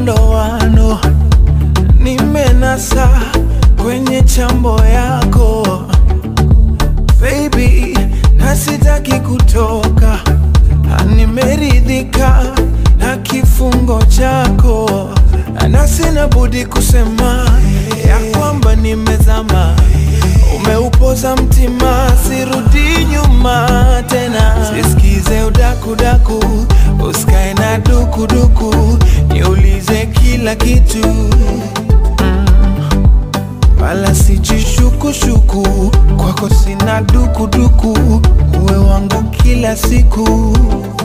ndoano, nimenasa kwenye chambo yako baby, na sitaki kutoka, nimeridhika na kifungo chako, na sina budi kusema ya kwamba nimezama, umeupoza mtima, sirudi nyuma tena, sisikize udakudaku, usikae na dukuduku, niulize kila kitu wala sijishukushuku, kwako sina dukuduku, uwe wangu kila siku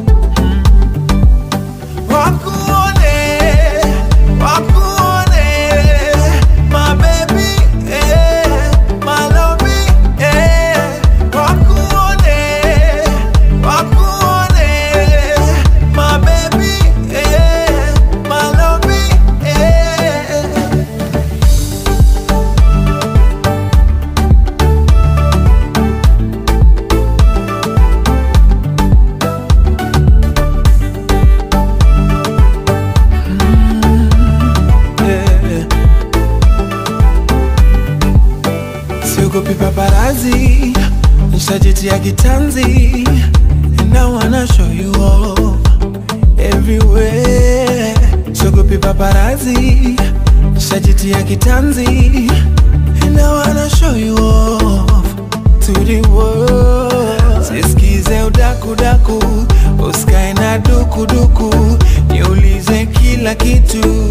wakuone, wakuone, my baby, eh, my lovey, eh, wakuone, wakuone, my baby, eh, my lovey, eh. yeah. Siogopi paparazi, nishajitia kitanzi And I wanna show you off everywhere Siogopi paparazi, nishajitia kitanzi And I wanna show you off to the world Sisikize udakudaku, usikae na dukuduku Niulize kila kitu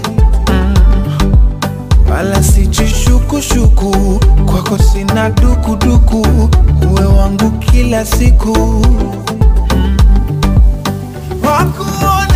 wala sijishukushuku, kwako sina dukuduku, uwe wangu kila siku wakuone